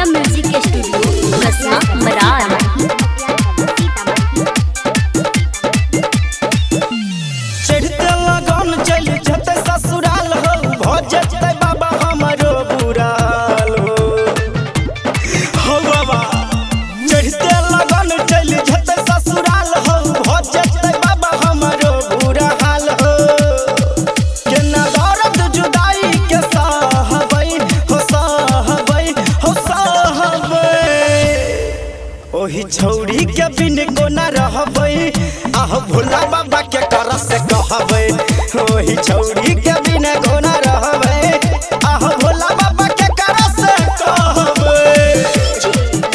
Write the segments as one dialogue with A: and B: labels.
A: Gupta music studio बसना मरार
B: चढ़ते लगन चल जते ससुराल हो भ जते बाबा हमरो बुराल हो हो बाबा चढ़ते लगन चल जते ससुराल हो भ जते बाबा हमरो बुरा हाल हो केना दर्द जुदाई के सहबै हो सहबै हो सहबै ओही छौरी के बिन कोना रहबै आह भोला बाबा के कर से कहबै ओही छौरी के बिन कोना रहबै आह भोला बाबा के कर से कहबै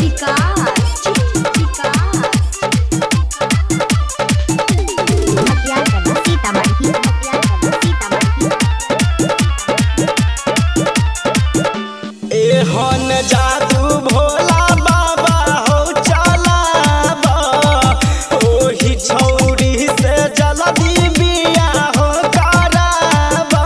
B: एहन जादू भोला बाबा हो चलाबा ओही छौरी से जल्दी बिया हो कराबा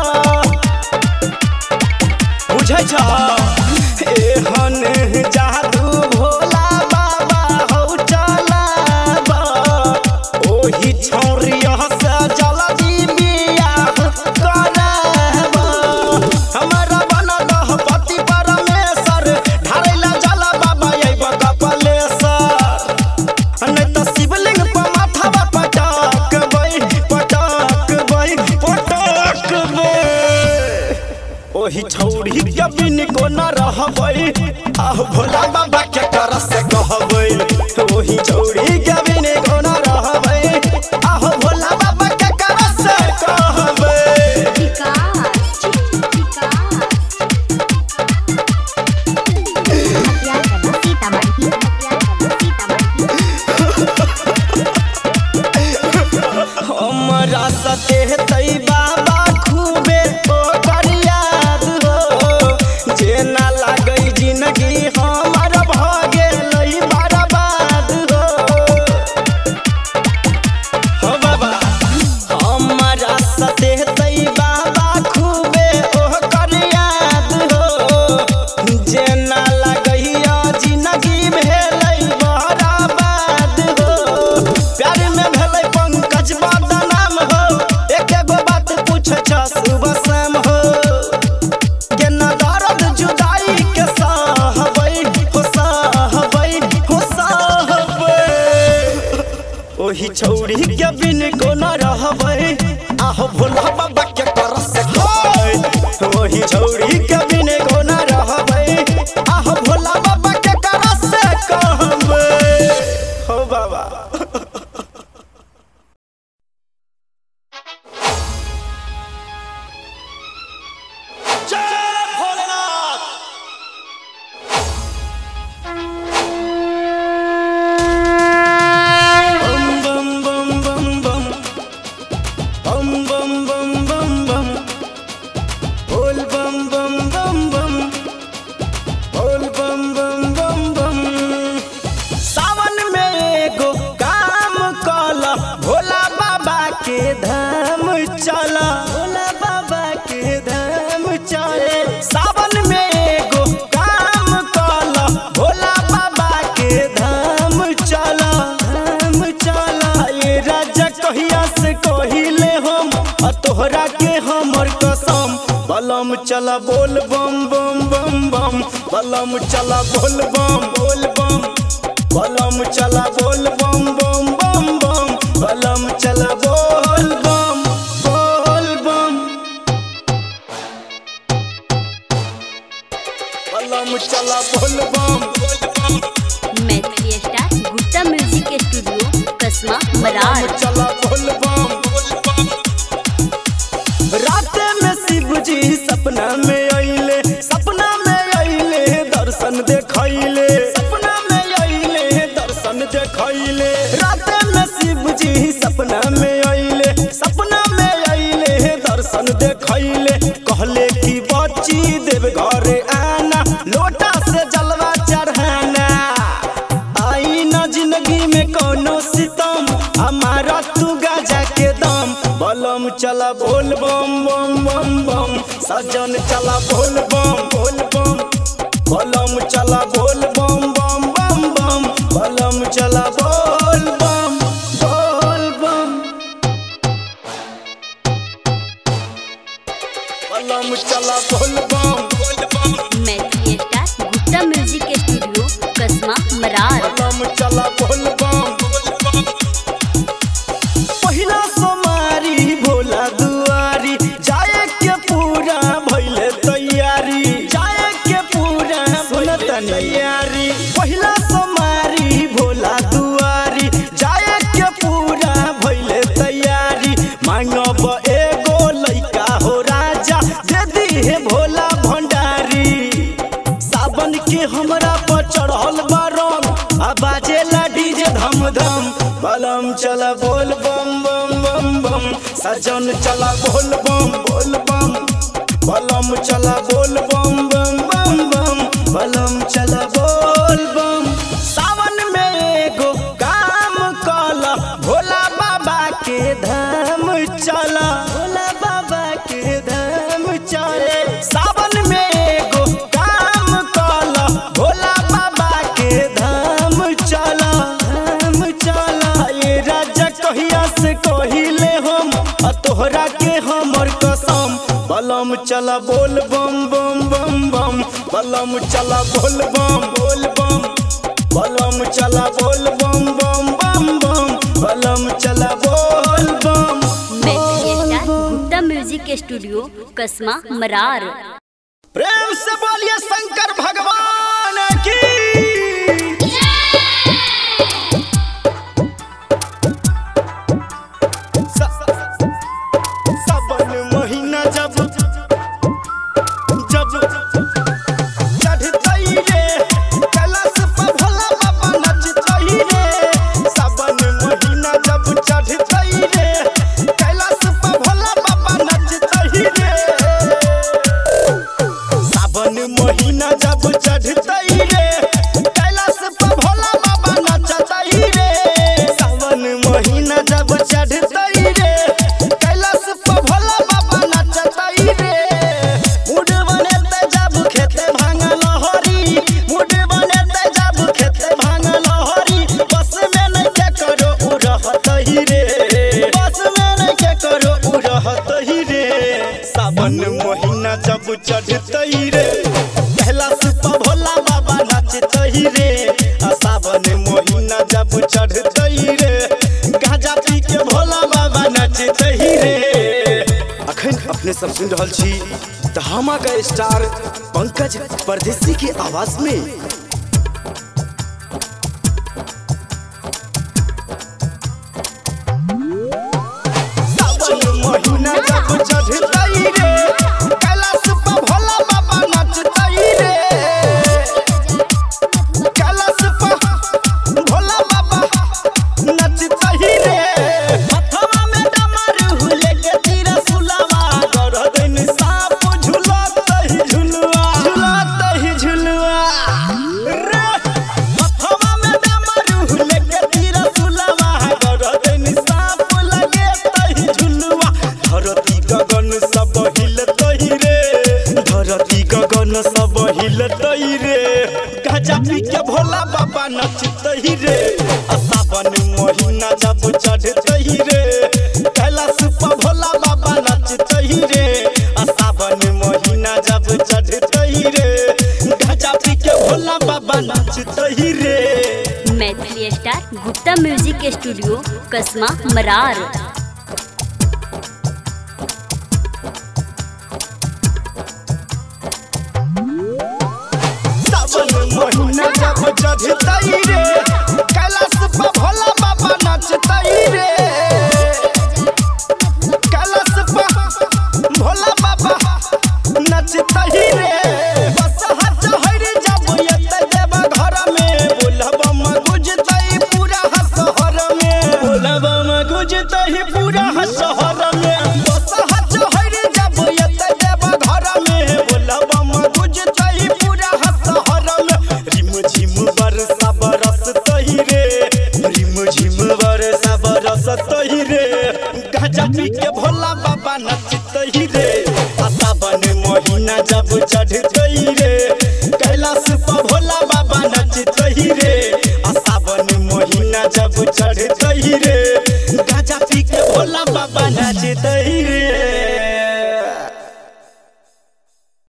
B: बुझै छ एहन जादू भोला बाबा हो चलाबा ओही छौरी से जल्दी बिया हो कराबा हमरा बनल ह पति परमेश्वर ढारैला जल बाबा अइब कपलेश्वर नहीं तो शिवलिंग पर माथावा पटकबै पटकबै पटकबै ओही छौरी के बिन को न रहबै आह भोला बाबा के कर से कहबै ओही छौरी के बिन को न रहबै आह भोला बाबा के कर से कहबै हमरा सते तै बाबा खूबे ओकर याद हो जेना लागै जिंदगी हमर भ गेलै बर्बाद हो हो बाबा हमरा सते तै बाबा खूबे ओकर याद हो जेना लागैया जिंदगी भेलै बर्बाद हो प्यार में भेलै पंकज बदनाम हो एके गो बात पूछ छ सुबह शाम हो केना दर्द जुदाई के सहबै हो सहबै हो सहबै ओही छौरी के बिन कोना रहबै आहो भोला बाबा के कर से कहबै ओही छौरी के बिन कोना रहबै आहो भोला बाबा के कर से कहबै हो बाबा जय भोलेनाथ बम बम बम बम बम बम बम बम बम बम बोल बम बम बम बम बोल बम बम बम बम सावन में एगो काम कला भोला बाबा के धाम चला भोला बाबा के धाम चले सावन में एगो काम कला भोला बाबा के धाम चला धाम चला ये राजा कहिया से कहिले हम आ तोहरा के हमर कसम बलम चला बोल बम बम बम बम बलम चला बोल बम बोल बम बलम चला बोल बम बम बम बम बलम चला बोल बम बोल बम बलम चला बोल बम बोल बम
A: Maithili star Gupta music studio कसमा मरार
B: चला बोल बम बोल बम रात में शिव जी सपना में आइले सपना में आइले दर्शन देखैले सपना में आइले दर्शन देखैले रात में शिव जी सपना में आइले सपना में आइले दर्शन देखैले कहले कि बच्ची देव घरे आना लोटा से जलवा चढ़ाना आई न जिंदगी में कोनो सितम हमारा तू गाजा के दम बलम चला बोल बम बम बम बम सजन चला बोल बम बोल बम बलम चला बोल बम बम बम बम बलम चला बोल बम बोल बम बलम चला बोल बम बोल बम
A: Maithili star Gupta music studio कसमा Marar
B: बलम चला बोल बम पहिला सोमारी भोला दुआरी जाए के पूरा भइले तैयारी जाए के पूरा भइले तैयारी पहिला सोमारी भोला दुआरी जाए के पूरा भइले तैयारी मांगब एगो लइका हो राजा दे दी हे भोला भंडारी सावन के हमरा पर चढ़ल बारम आ बाजेला डीजे धम धम बलम चला बोल बम बम बम बम सजन चला बोल बम बोल बम बलम चला बोल बम बम बम बम बलम चला बोल बम सावन में एगो काम कला भोला बाबा के धाम चला भोला बाबा के धाम चले सावन में एगो काम कला भोला बाबा के धाम चला धाम चला ये राजा कहिया से कहिले हम आ तोहरा के हमर कसम बलम चला बोल बम बम बम बम बलम चला बोल बम बोल बम बलम चला बोल बम बम बम बम बलम चला बोल बम
A: Maithili star Gupta music studio कसमा Marar
B: प्रेम से बोलिए शंकर भगवान की स- सावन महीना जब जब चढ़तई रे कैलाश पर भोला बाबा नचतई रे सावन महीना जब चढ़तई रे कैलाश पर भोला बाबा नचतई रे सावन महीना जब चढ़तई रे कैलाश पर भोला बाबा नचतई रे सावन महीना जब चढ़तई रे कैलाश पर भोला बाबा नचतई रे मुड बनेते जब खेते भांगा लहरी मुड बनेते जब खेते भांगा लहरी बस में नहीं के करो उ रहतई रे बस में नहीं के करो उ रहतई रे सावन महीना जब चढ़तई रे कैलाश पर भोला बाबा नचतई रे आ सावन महीना जब चढ़तई रे गांजा पी के भोला बाबा नचतई रे अखन अपने सब सुन रहल छी धमाका का स्टार पंकज परदेसी की आवाज में सावन महीना जब चढ़तई रे कैलाश पर भोला बाबा नचतई रे कैलाश पर भोला बाबा नचतई रे हथवा में डमरू लेके तीर सुलावा गरदन सांप झुलतई झुलवा झुलतई झुलवा रे हथवा में डमरू लेके तीर सुलावा गरदन सांप लगे तई झुलवा धरती गगन सब हिलतई रे धरती गगन सब हिलतई रे गजा पी के भोला बाबा नचतई रे आ सावन महीना जब चढ़तई रे कैलाश पर भोला बाबा नचतई रे आ सावन महीना जब चढ़तई रे गजा पी के भोला बाबा नचतई रे
A: Maithili star Gupta music studio कसमा Marar
B: सावन महीना जब चढ़तई रे कैलाश पर भोला बाबा नचतई रे कैलाश पर भोला बाबा नचतई रे बस हाथ हरि जब एते देव घर में बोलब गुजतई पूरा शहर में बोलब गुजतई पूरा शहर में बस हाथ हरि जब एते देव घर में बोलब गुजतई पूरा शहर में रिम झिम बरसा बरसतई रे रिम झिम बरसा बरसतई रे गजा पी के भोला बाबा नचतई रे आ सावन महीना जब चढ़तई रे कैलाश महीना जब चढ़ते